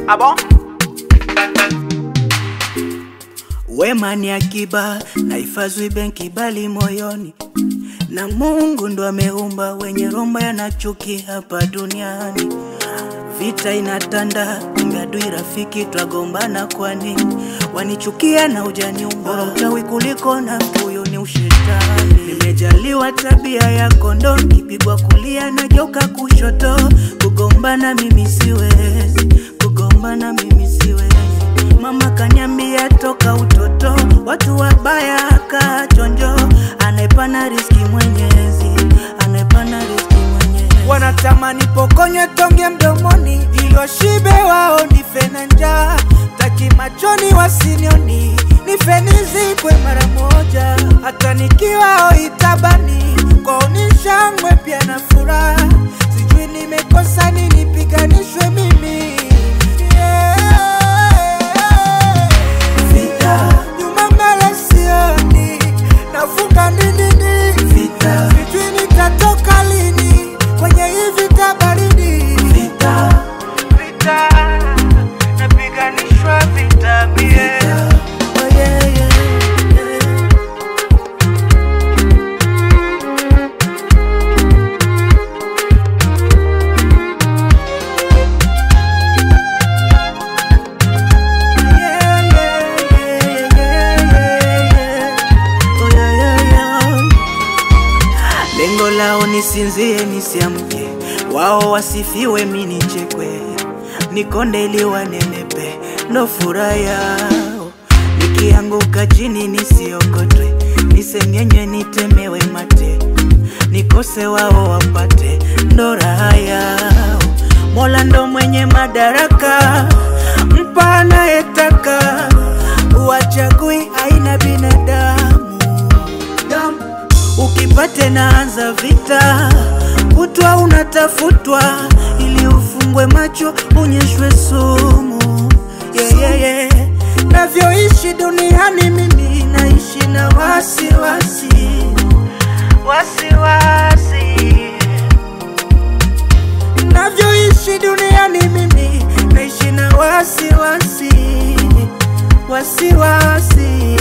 Ah bon Wema ni akiba na hifadhi benki bali moyoni, na Mungu ndo ameumba wenye romba yana chuki hapa duniani. Vita inatanda, kumbe adui rafiki, twagombana kwa nini? Wanichukia na ujaniumba, bora uchawi kuliko na mtu huyo ni ushetani. Nimejaliwa tabia ya kondoo, kipigwa kulia na joka kushoto. Kugombana mimi siwezi, kugombana mimi siwezi. Mama kanyambia toka utoto, watu wabaya kaa chonjo, anayepana riski Mwenyezi, anayepana riski Mwenyezi. Wanatamani pokonywe tonge mdomoni, ilo shibe wao nife na njaa, taki machoni wasinioni, nife nizikwe mara moja, hata nikiwa itabani kwao ni shangwe pia na furaha, sijui nimekosa nini, piganishwe mimi yeah. Vita nyuma mbele sioni, nafunga ndindini vita, sijui nitatoka lini kwenye hii vita baridi vita, vita napiganishwa vita mie Oh, yeah, yeah, yeah. Yeah, yeah, yeah, yeah, yeah, yeah. Oh, yeah, yeah, yeah. Lengo lao nisinzie nisiamke, wao wasifiwe mi nichekwe, nikonde ili wanenepe, ndo furaha yao. Nikianguka chini nisiokotwe, nisengenywe nitemewe mate, nikose wao wapate, ndo raha yao. Mola ndo mwenye madaraka, mpa anayetaka, uwachagui aina binadamu damu ukipate naanza vita, kutwa unatafutwa ili ufungwe macho unyeshwe sumu. Yeah, yeah, yeah. Navyoishi duniani mimi naishi na wasiwasi wasiwasi navyoishi duniani mimi naishi na wasiwasi wasiwasi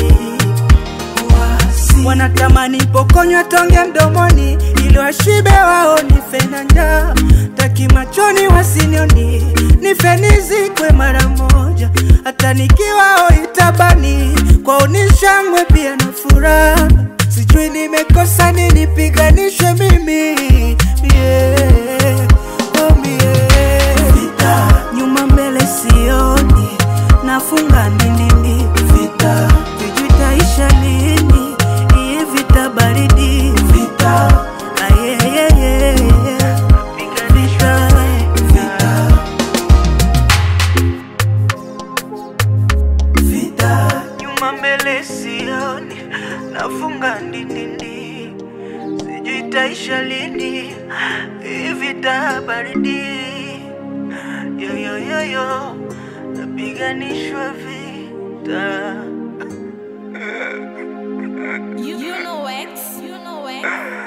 wanatamani pokonywa tonge mdomoni ili washibe wao nife na njaa taki machoni wasinioni nife nizikwe mara moja hata nikiwao itabani kwao ni shangwe pia na furaha sijui nimekosa nini piganishwe mimi yeah. oh, yeah. nyuma mbele sioni nafunga nini vita sijui taisha lini hii vita baridi vita Ah, yeah, yeah, yeah, yeah. Vita, vita. Vita nyuma mbele sioni nafunga ndindindi sijui taisha lini hii vita baridi yoyoyoyo napiganishwa vita You, you know X, you know X.